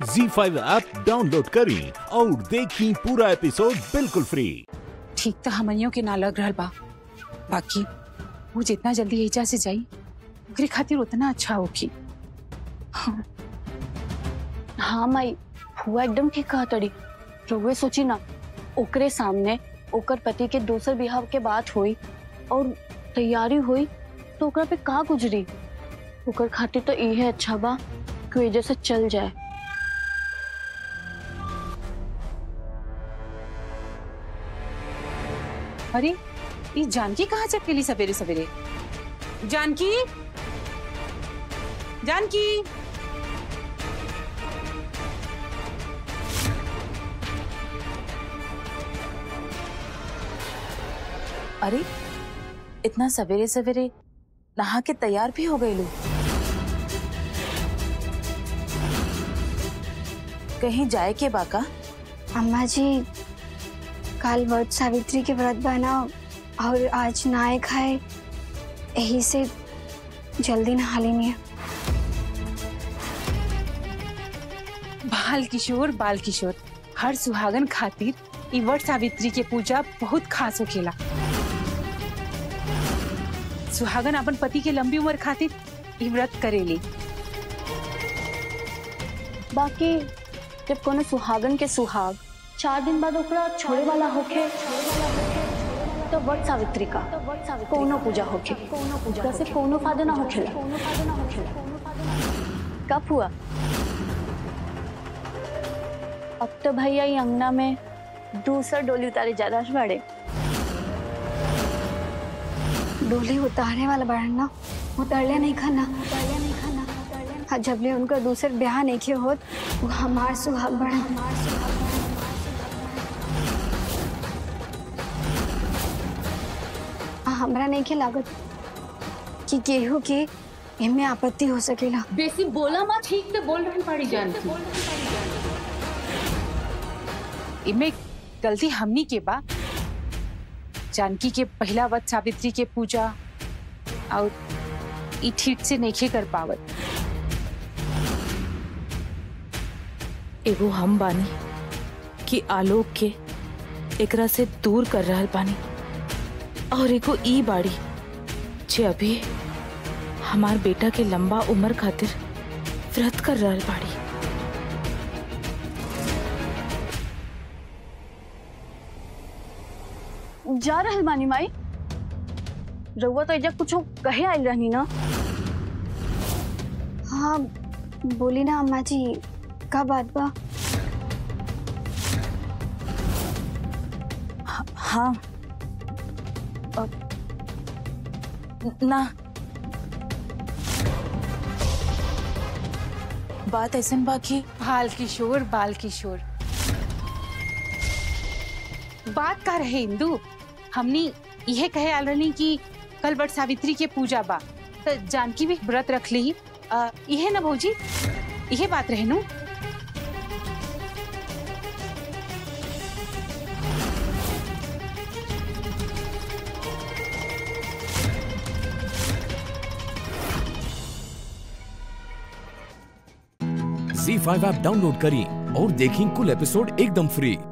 जी five app download करें और देखें पूरा एपिसोड बिल्कुल फ्री ठीक तो हमनियों के ना लग रहल बा बाकी वो जितना जल्दी एजा से जाई ओकरे खातिर उतना अच्छा होगी हाँ माई फुआ एकदम ठीक कहा तड़ी रउए सोची ना ओकरे सामने ओकर पति के दोसर बिहाव के बात हुई और तैयारी हुई तो ओकरा पे का गुजरी ओकर खातिर तो इहे अच्छा बा कि वजह से चल जाए अरे ये जानकी कहाँ से अकेली सवेरे सवेरे जानकी जानकी अरे इतना सवेरे सवेरे नहा के तैयार भी हो गए लोग कहीं जाए के बाका अम्मा जी कल वट सावित्री के व्रत बना और आज नहाए खाए यही से जल्दी नहा लेनी है बाल किशोर बाल किशोर हर सुहागन खातिर ई वट सावित्री के पूजा बहुत खास होखेला सुहागन अपन पति के लंबी उम्र खातिर ई व्रत करेली बाकी जब कोनो सुहागन के सुहाग चार दिन बाद ओकरा छोड़े वाला होखे तो वट सावित्री का कोनो पूजा होखे जैसे कोनो फायदा ना होखेला कब हुआ अब तो भैया ये अंगना में दूसरा डोली उतारे जा रहा बड़े डोली उतारने वाला बड़न ना उतरले नहीं खाना उतरले नहीं खाना हाँ जबले उनका दूसर ब्याह नहीं किया होत वो हमार सुहाग बड़न हाँ, हमरा नहीं के लागत कि केहू के इनमें आपत्ति हो सकेला बेसी बोला माँ ठीक से बोल रही पड़ी जानकी इमे गलती हमनी के बा जानकी के पहला वत सावित्री के पूजा और ई ठीक से नहीं कर पावत एगो हम बानी कि आलोक के एकरा से दूर कर रहल बानी और एगो ई बाड़ी जे अभी हमार बेटा के लंबा उम्र खातिर व्रत कर रहल बाड़ी जा रहल बानी माई रउआ तो एजा कुछ कहे आइल रहनी ना हाँ बोली ना अम्मा जी का बात बा हाँ अ, ना बात ऐसन बा कि बाल किशोर बाल किशोर बात का रहे इंदु हमनी यह कहे आल रहनी कि कल बट सावित्री के पूजा बा तो जानकी भी व्रत रख ली आ, यह ना भौजी यह बात रहे नु जी फाइव ऐप डाउनलोड करें और देखें कुल एपिसोड एकदम फ्री